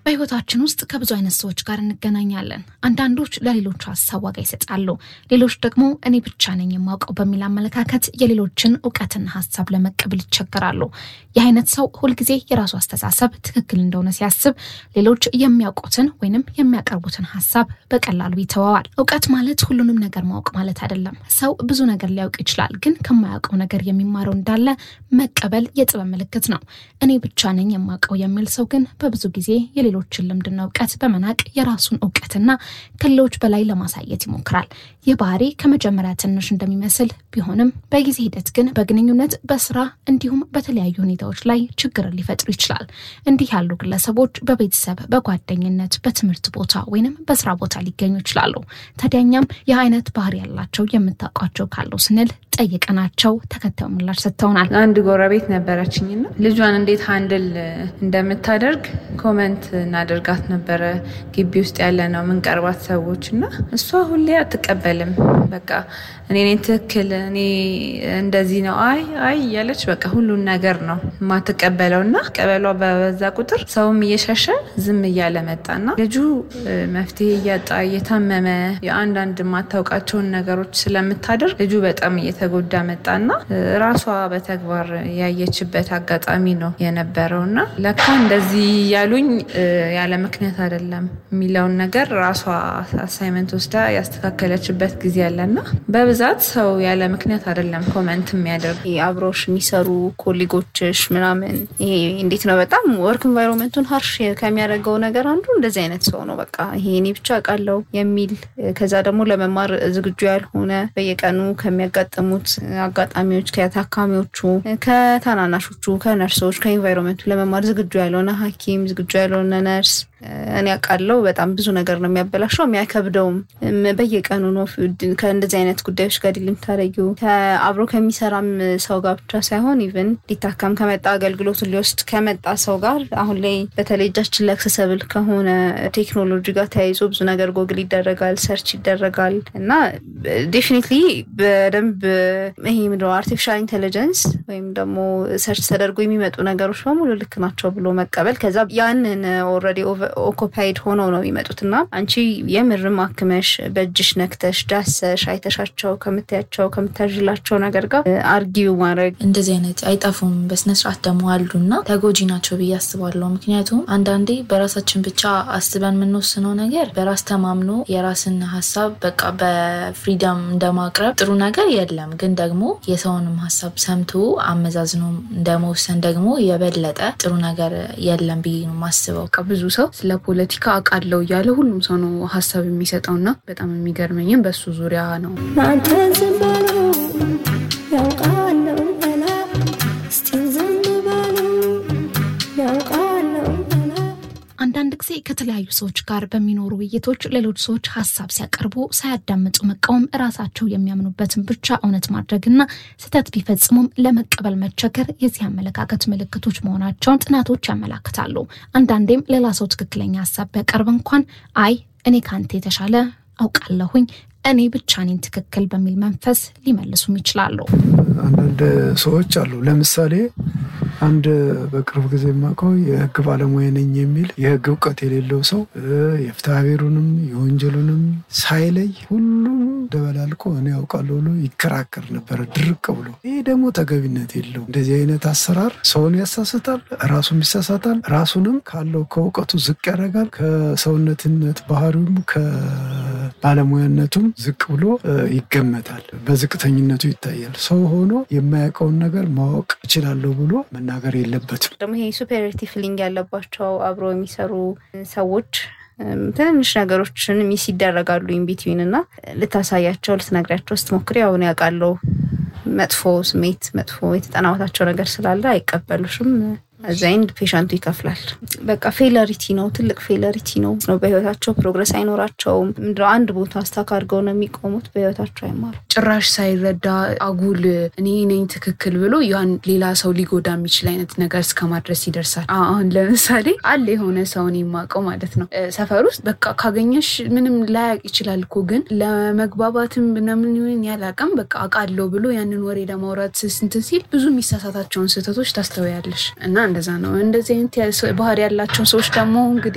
በህይወታችን ውስጥ ከብዙ አይነት ሰዎች ጋር እንገናኛለን። አንዳንዶች ለሌሎች ሀሳብ ዋጋ ይሰጣሉ፣ ሌሎች ደግሞ እኔ ብቻ ነኝ የማውቀው በሚል አመለካከት የሌሎችን እውቀትና ሀሳብ ለመቀበል ይቸገራሉ። ይህ አይነት ሰው ሁልጊዜ የራሱ አስተሳሰብ ትክክል እንደሆነ ሲያስብ ሌሎች የሚያውቁትን ወይንም የሚያቀርቡትን ሀሳብ በቀላሉ ይተወዋል። እውቀት ማለት ሁሉንም ነገር ማወቅ ማለት አይደለም። ሰው ብዙ ነገር ሊያውቅ ይችላል፣ ግን ከማያውቀው ነገር የሚማረው እንዳለ መቀበል የጥበብ ምልክት ነው። እኔ ብቻ ነኝ የማውቀው የሚል ሰው ግን በብዙ ጊዜ የሌሎችን ልምድና እውቀት በመናቅ የራሱን እውቀትና ከሌሎች በላይ ለማሳየት ይሞክራል። ይህ ባህሪ ከመጀመሪያ ትንሽ እንደሚመስል ቢሆንም በጊዜ ሂደት ግን በግንኙነት፣ በስራ እንዲሁም በተለያዩ ሁኔታዎች ላይ ችግርን ሊፈጥሩ ይችላል። እንዲህ ያሉ ግለሰቦች በቤተሰብ፣ በጓደኝነት፣ በትምህርት ቦታ ወይንም በስራ ቦታ ሊገኙ ይችላሉ። ታዲያኛም ይህ አይነት ባህሪ ያላቸው የምታውቋቸው ካሉ ስንል ጠይቀናቸው ተከታዩ ምላሽ ሰጥተውናል። አንድ ጎረቤት ነበረችኝና ልጇን እንዴት ሃንድል እንደምታደርግ ኮመንት እናደርጋት ነበረ። ግቢ ውስጥ ያለ ነው የምንቀርባት ሰዎች እና እሷ ሁሌ አትቀበልም። በቃ እኔ እኔ ትክክል እኔ እንደዚህ ነው አይ አይ እያለች በቃ ሁሉን ነገር ነው የማትቀበለው እና ቀበሏ በበዛ ቁጥር ሰውም እየሸሸ ዝም እያለ መጣና ልጁ መፍትሄ እያጣ እየታመመ የአንዳንድ የማታውቃቸውን ነገሮች ስለምታደርግ ልጁ በጣም እየተጎዳ መጣና ራሷ በተግባር ያየችበት አጋጣሚ ነው የነበረው እና ለካ እንደዚህ ያሉኝ ያለ ምክንያት አይደለም የሚለውን ነገር ራሷ አሳይመንት ወስዳ ያስተካከለችበት ጊዜ አለና በብዛት ሰው ያለ ምክንያት አይደለም ኮመንት የሚያደርግ አብሮሽ የሚሰሩ ኮሊጎችሽ ምናምን ይሄ እንዴት ነው በጣም ወርክ ኢንቫይሮንመንቱን ሀርሽ ከሚያደርገው ነገር አንዱ እንደዚህ አይነት ሰው ነው። በቃ ይሄ እኔ ብቻ አውቃለሁ የሚል ከዛ ደግሞ ለመማር ዝግጁ ያልሆነ በየቀኑ ከሚያጋጥሙት አጋጣሚዎች ከታካሚዎቹ፣ ከታናናሾቹ፣ ከነርሶች ከኢንቫይሮንመንቱ ለመማር ዝግጁ ያልሆነ ሐኪም ዝግጁ ያልሆነ ነርስ እኔ አውቃለሁ በጣም ብዙ ነገር ነው የሚያበላሸው የሚያከብደውም በየቀኑ ነው ከእንደዚህ አይነት ጉዳዮች ጋር ዲል የምታደርጊው አብሮ ከሚሰራም ሰው ጋር ብቻ ሳይሆን ኢቨን ሊታከም ከመጣ አገልግሎቱን ሊወስድ ከመጣ ሰው ጋር አሁን ላይ በተለይ እጃችን ላይ አክሰሰብል ከሆነ ቴክኖሎጂ ጋር ተያይዞ ብዙ ነገር ጎግል ይደረጋል ሰርች ይደረጋል እና ዴፊኒትሊ በደንብ ይሄ ምንድነው አርቲፊሻል ኢንቴሊጀንስ ወይም ደግሞ ሰርች ተደርጎ የሚመጡ ነገሮች በሙሉ ልክ ናቸው ብሎ መቀበል ከዛ ያንን ኦልሬዲ ኦኮፓይድ ሆነው ነው የሚመጡት እና አንቺ የምርም አክመሽ በእጅሽ ነክተሽ ዳሰሽ አይተሻቸው ከምታያቸው ከምታዥላቸው ነገር ጋር አርጊው ማድረግ እንደዚህ አይነት አይጠፉም። በስነስርዓት ደግሞ አሉና ተጎጂ ናቸው ብዬ አስባለሁ። ምክንያቱም አንዳንዴ በራሳችን ብቻ አስበን የምንወስነው ነገር በራስ ተማምኖ የራስን ሀሳብ በቃ በፍሪደም እንደማቅረብ ጥሩ ነገር የለም። ግን ደግሞ የሰውንም ሀሳብ ሰምቶ አመዛዝኖ እንደመወሰን ደግሞ የበለጠ ጥሩ ነገር የለም ብዬ ነው የማስበው። ብዙ ሰው ስለ ፖለቲካ አውቃለሁ እያለ ሁሉም ሰው ነው ሀሳብ የሚሰጠውና በጣም የሚገርመኝም በሱ ዙሪያ ነው። አንዳንድ ጊዜ ከተለያዩ ሰዎች ጋር በሚኖሩ ውይይቶች ሌሎች ሰዎች ሀሳብ ሲያቀርቡ ሳያዳምጡ መቃወም፣ ራሳቸው የሚያምኑበትን ብቻ እውነት ማድረግና ስህተት ቢፈጽሙም ለመቀበል መቸገር የዚህ አመለካከት ምልክቶች መሆናቸውን ጥናቶች ያመላክታሉ። አንዳንዴም ሌላ ሰው ትክክለኛ ሀሳብ ቢያቀርብ እንኳን አይ እኔ ከአንተ የተሻለ አውቃለሁኝ እኔ ብቻ ነኝ ትክክል በሚል መንፈስ ሊመልሱም ይችላሉ። አንዳንድ ሰዎች አሉ። ለምሳሌ አንድ በቅርብ ጊዜ የማውቀው የሕግ ባለሙያ ነኝ የሚል የሕግ እውቀት የሌለው ሰው የፍትሐ ብሔሩንም የወንጀሉንም ሳይለይ ሁሉም ደበላልቆ እኔ ያውቃለሁ ብሎ ይከራከር ነበረ ድርቅ ብሎ። ይህ ደግሞ ተገቢነት የለው። እንደዚህ አይነት አሰራር ሰውን ያሳስታል፣ ራሱም ይሳሳታል፣ ራሱንም ካለው ከእውቀቱ ዝቅ ያደርጋል። ከሰውነትነት ባህሪውም ከባለሙያነቱም ዝቅ ብሎ ይገመታል፣ በዝቅተኝነቱ ይታያል። ሰው ሆኖ የማያውቀውን ነገር ማወቅ እችላለሁ ብሎ መናገር የለበትም። ደግሞ ይሄ ሱፔሪቲ ፊሊንግ ያለባቸው አብሮ የሚሰሩ ሰዎች ትንንሽ ነገሮችን ሚስ ይደረጋሉ ኢንቢትዊን እና ልታሳያቸው ልትነግሪያቸው ስትሞክሪ አሁን ያውቃለው መጥፎ ስሜት መጥፎ የተጠናወታቸው ነገር ስላለ አይቀበሉሽም። እዛ ኤንድ ፔሸንቱ ይከፍላል። በቃ ፌለሪቲ ነው፣ ትልቅ ፌለሪቲ ነው ነው በህይወታቸው ፕሮግረስ አይኖራቸውም። ምንድነው አንድ ቦታ ስታክ አድርገው ነው የሚቆሙት። በህይወታቸው አይማሩ። ጭራሽ ሳይረዳ አጉል እኔ ነኝ ትክክል ብሎ ያን ሌላ ሰው ሊጎዳ የሚችል አይነት ነገር እስከ ማድረስ ይደርሳል። አሁን ለምሳሌ አለ የሆነ ሰውን የማውቀው ማለት ነው ሰፈር ውስጥ በቃ ካገኘሽ ምንም ላያቅ ይችላል እኮ ግን ለመግባባትም ምናምን ይሁን ያላቅም በቃ አውቃለሁ ብሎ ያንን ወሬ ለማውራት ስንትን ሲል ብዙ የሚሳሳታቸውን ስህተቶች ታስተውያለሽ እና እንደዛ ነው። እንደዚህ አይነት ባህሪ ያላቸውን ሰዎች ደግሞ እንግዲህ